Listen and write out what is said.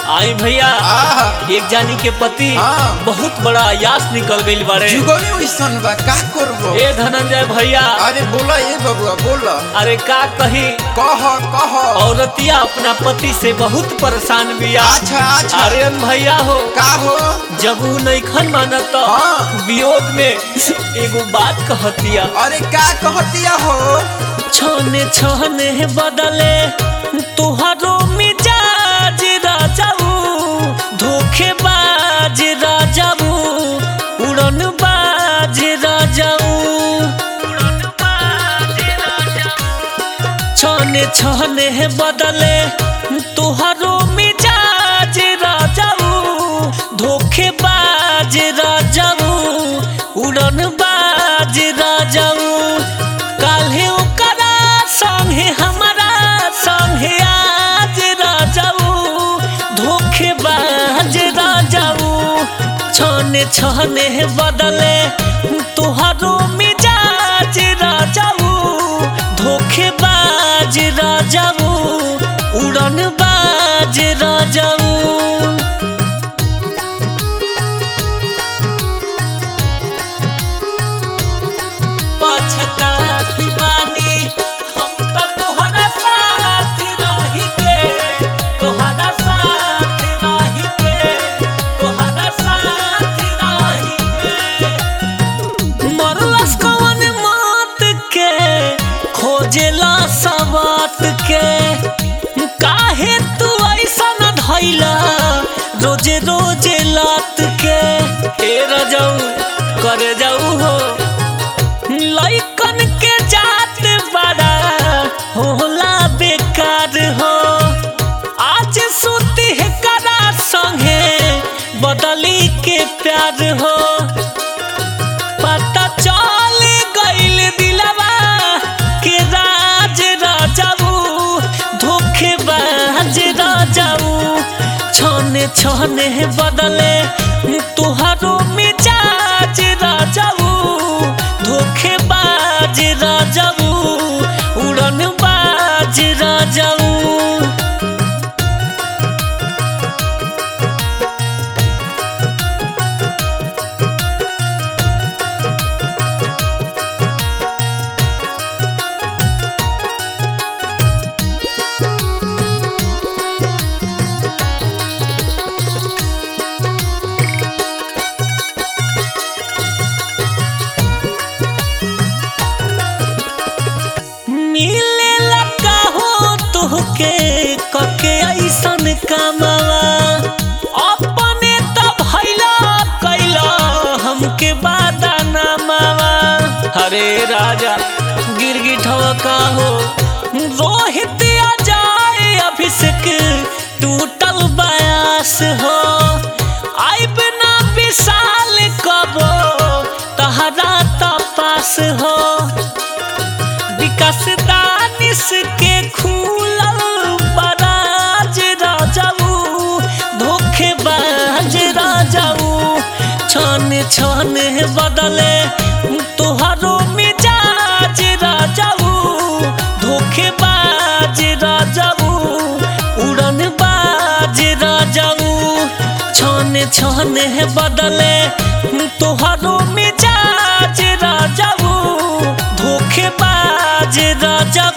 आई भैया आहा। एक जानी के पति हाँ। बहुत बड़ा यास निकल गईल बारे जुगनी वैसन बा का करबो ए धनंजय भैया अरे बोला ए बबुआ बोला अरे का कही कह कह औरतिया अपना पति से बहुत परेशान बिया अच्छा अच्छा अरे अन भैया हो का हो जब ऊ नैखन मानत तो हाँ। वियोग में एगो बात कहतिया अरे का कहतिया हो छने छने बदले तुहारो मिजाज राजाऊ धोखेबाज राजाऊ उड़न बाज राजाऊ छने छने बदले तुहारो मिजाज राजाऊ धोखेबाज राजाऊ उड़न बाज राजाऊ काल्हे ओकरा संगे हमारा संगे आज राजाऊ धोखेबाज राजाऊ छने छने बदले तुहारो मिजाज राजाऊ धोखेबाज राजाऊ उड़न बाज राजाऊ पछतात बानी हम त तोहरा साथ रही के तोहरा साथ रही के तोहरा साथ रही के मरलस कवन मात के खोजेला सवात के काहे तू ऐसा न धैला रोजे रोजे लात के हे रजाऊ करे जाऊ हो लइकन के जात बड़ा होला बेकार हो आज सुती है करा संगे बदली के प्यार हो पता चल गइल दिलवा के राज राजाऊ धोखेबाज राजाऊ छने छने बदले तुहारो मिजाज राजाऊ धोखेबाज राजाऊ उड़न बाज राजाऊ मिले लगा हो तुहके कके ऐसन कमावा अपने त भैला कैला हमके बादा ना मावा हरे राजा गिरगिठवा का हो रोहित आ जाए अभिषेक टूटल बयास हो आइब ना विशाल कबो तहरा तपास हो विकास दानिश के खूलल बराज राजाऊ धोखेबाज राजाऊ छने छने बदले तुहारो मिजाज राजाऊ धोखेबाज राजाऊ उड़न बाज राजाऊ छने छने बदले तुहारो मिजाज राजाऊ धोखेबाज राजा